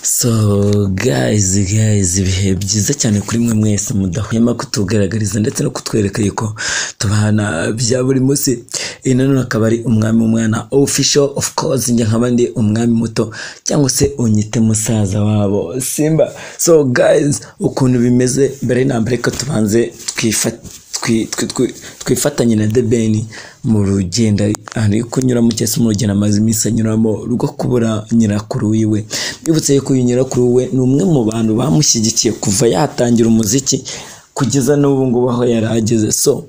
So guys guys ibihe byiza cyane kuri mwe mwese mudahwema kutugaragariza ndetse no kutwereka yuko tubana bya buri munsi iyi nanone akaba ari umwami umwana official of course njye nkaba ndi umwami muto cyangwa se unyite musaza wabo simba so guys ukuntu bimeze mbere na mbere ko tubanze twifata twi- twi- twi- twifatanye na debeni mu rugendo ari kunyuramo cyangwa se mu rugendo amaze iminsi anyuramo rwo kubura nyirakuru wiwe mbibutse yuko uyu nyirakuru we ni umwe mu bantu bamushyigikiye kuva yatangira umuziki kugeza n'ubu ngubu aho yari ageze so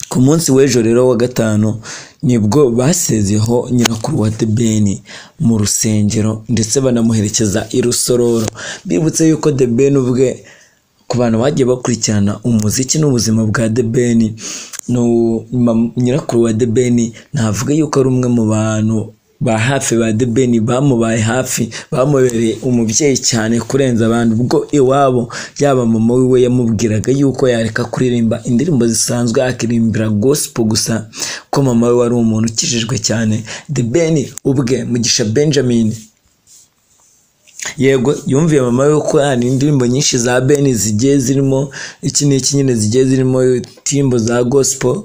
ku munsi w'ejo rero wa gatanu nibwo basezeho nyirakuru wa debeni mu rusengero ndetse banamuherekeza i rusororo bibutse yuko debeni ubwe ku bantu bagiye bakurikirana umuziki n'ubuzima bwa debeni nyirakuru wa debeni navuga yuko ari umwe mu bantu ba hafi ba debeni bamubaye hafi bamubereye umubyeyi cyane kurenza abandi ubwo iwabo yaba mama wiwe yamubwiraga yuko yareka kuririmba indirimbo zisanzwe akirimbira gospel gusa ko mama we wari umuntu ukijijwe cyane debeni ubwe mugisha benjamin yego yumviye mama we ko hari indirimbo nyinshi za beni zigiye zirimo iki n'iki nyine zigiye zirimo indirimbo za gospel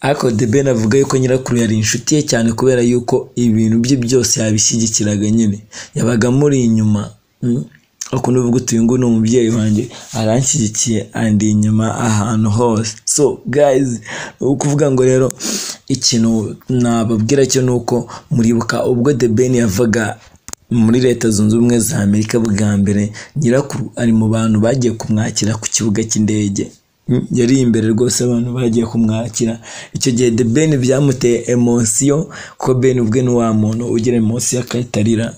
ariko de beni avuga yuko nyirakuru yari inshuti ye cyane kubera yuko ibintu bye byose yabishyigikiraga nyine yabaga amuri inyuma mm. ukuntu uvuga uti uyu nguyu ni umubyeyi wanjye aranshyigikiye andi inyuma ahantu hose so guys ni ukuvuga ngo rero ikintu nababwira cyo ni uko muribuka ubwo the ben yavaga muri leta zunze ubumwe za amerika bwa mbere nyirakuru ari mu bantu bagiye kumwakira ku kibuga cy'indege Mm, yari imbere rwose abantu bagiye kumwakira icyo gihe the ben byamuteye emosiyo kuko ben ubwe ni wa muntu ugira emosiyo akayitarira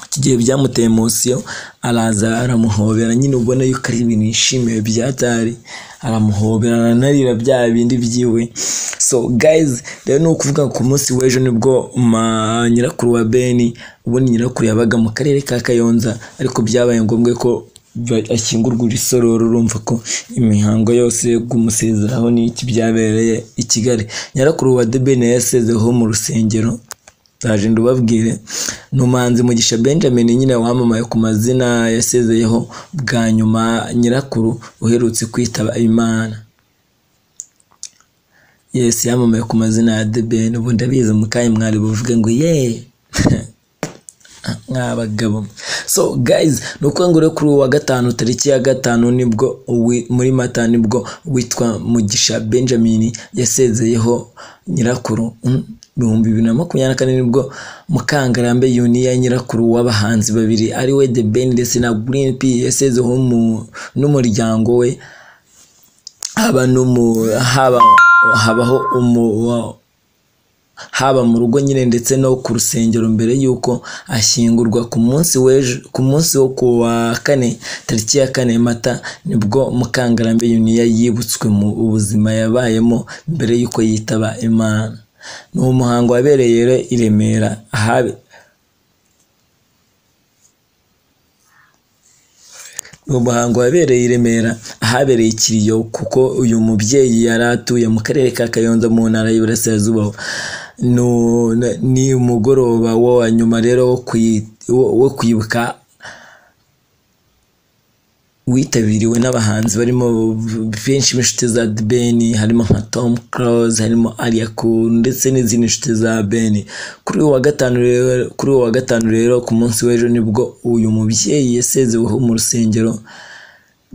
iki gihe byamuteye emosiyo araza aramuhobera nyine ubona yuko ari ibintu yishimiye byatari aramuhobera aranarira bya bindi byiwe so guys rero ni ukuvuga ku munsi w'ejo nibwo ma- nyirakuru wa beni ubundi nyirakuru yabaga mu karere ka kayonza ariko byabaye ngombwa ko ba- ashyingurwa isororo urumva ko imihango yose yo kumusezeraho n'iki byabereye i kigali nyirakuru wa debeni yasezeho mu rusengero ndaje ndubabwire ni umuhanzi mugisha benjamin nyine wamamaye ku mazina yasezeyeho bwa nyuma nyirakuru uherutse kwitaba imana yesi yamamaye ku mazina ya debeni ubu ndabizi mu kanya mwari buvuge ngo yeee nk'abagabo so guys ni ukuvuga ngo rero kuri uyu wa gatanu tariki ya gatanu nibwo uwi- muri mata nibwo witwa mugisha benjamin yasezeyeho nyirakuru Mm, ibihumbi bibiri na makumyabiri na kane nibwo mukangarambe yuniya nyirakuru w'abahanzi babiri ari we the ben ndetse na green p yasezeho mu- n'umuryango we haba no mu- haba habaho umu haba mu rugo nyine ndetse no ku rusengero mbere y'uko ashyingurwa ku munsi w'ejo ku munsi wo ku wa kane tariki ya kane mata nibwo mukangarambe yuniya yibutswe mu buzima yabayemo mbere y'uko yitaba imana ni umuhango wabereye rero i remera ahabe uwo muhango wabereye i remera ahabereye ikiriyo kuko uyu mubyeyi yari atuye mu karere ka kayonza mu ntara y'iburasirazuba No- na- ni umugoroba wo wa nyuma rero wo kuyi- wo- wo kwibuka witabiriwe n'abahanzi barimo benshi b'inshuti za beni harimo nka tom close harimo ariyaku ndetse n'izindi nshuti za beni kuri uyu wa gatanu rero kuri uyu wa gatanu rero ku munsi w'ejo nibwo uyu mubyeyi yasezeweho mu rusengero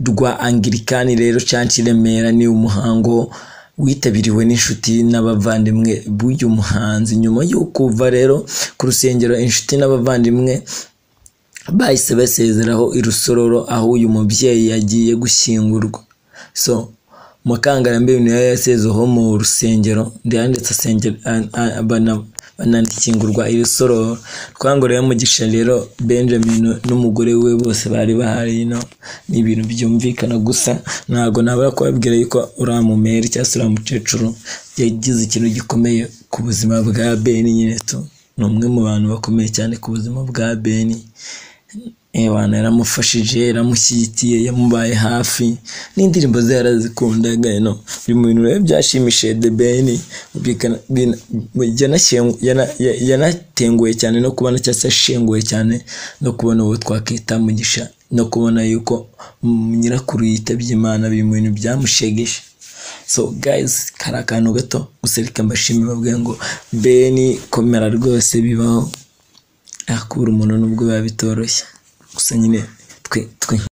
rwa angirikani rero canshi remera ni umuhango witabiriwe n'inshuti n'abavandimwe b'uyu muhanzi nyuma yo kuva rero ku rusengero inshuti n'abavandimwe bahise basezeraho i rusororo aho uyu mubyeyi yagiye gushyingurwa so mukangarambe niyo yasezeho mu rusengero ndetse asengera a- a- bana- banashyingurwa i rusororo twangoreye mugisha rero benjamin n'umugore we bose bari bahari ino ni ibintu byumvikana gusa ntabwo nabura kubabwira yuko uriya mumeri cyangwa se uriya mukecuru yagize ikintu gikomeye ku buzima bwa beni nyine tu ni umwe mu bantu bakomeye cyane ku buzima bwa beni Ewana yaramufashije yaramushyigikiye yamubaye hafi n'indirimbo ze yarazikundaga no biri mu bintu rero byashimishije The Ben Bikana- bina- yanashengu- yana- ya- yanatenguwe cyane no kubona cyangwa se ashenguwe cyane no kubona uwo twakwita mugisha no kubona yuko mm, nyirakuru yitabye imana biri mu bintu byamushegeshe so guys kari akantu gato gusa reka mbashimire babwire ngo beni komera rwose bibaho akura umuntu nubwo biba bitoroshye gusa nyine twe twe